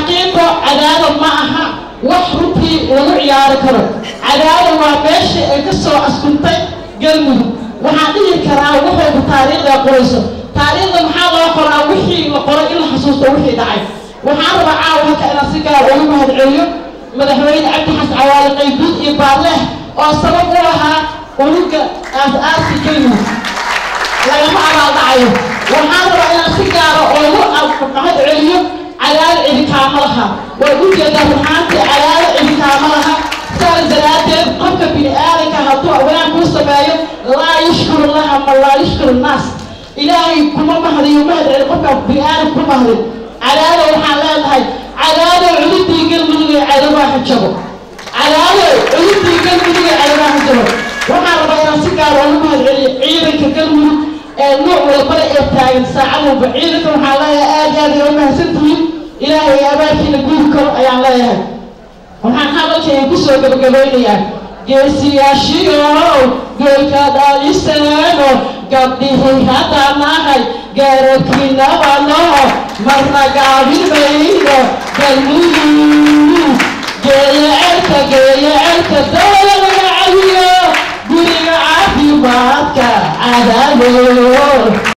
xaqiiqo cadaada ma aha wax runtii lagu ciyaari karo cadaada waa meeshii ay ka soo askuntay galmudug waxaan dhihi karaa waxayba taariikhda qorayso taariikhda maxaa loo qoraa wixii la qoray in la xasuusto wixii dhacay waxaan rabaa caawa halka inaan si gaar ugu mahadceliyo madaxweyne cabdi xasan cawaale qaybuud iyo baarleh oo sabab u ahaa unuga aas-aasi galmudug lagama abaaldhacayo waxaan rabaa inaan si gaara oogu mahad celiyo cadaalo cidikaama laha way u jeedaa ruxaantii cadaalo cidikaama laha saas daraaddeed qofka bini aadanka hadduu wanaag kuu sameeyo laa yushkuru laha ma laa yushkuru nnaas ilaahay kuma mahdiyo mahad celi qofka bini aadan kuma mahdin cadaalo waxaan leenahay cadaalo cududii galmudug ee cadawaa xijabo cadaalo cududii galmudug ee cadawaa xijabo waxaan rabaa inaan si gaar oogu mahad celiyo ciidanka galmudug ee nooc walbana ee taagan saacad walba ciidanka waxaan leeyahay aad iyo aad ay u mahadsantihiin ilaahay abaarkiina guudi karo ayaan leeyahay waxaan hadalkayga kusoo gabagabaynayaa geesiyaashiyow goolka dhaliseeno gabdhihii haddaan nahay gaarabkiinabanoho marna gaabin mayno galmudug geeya cerka geeya cerka dawla laga cawiyo guriga caafimaadka cadaalo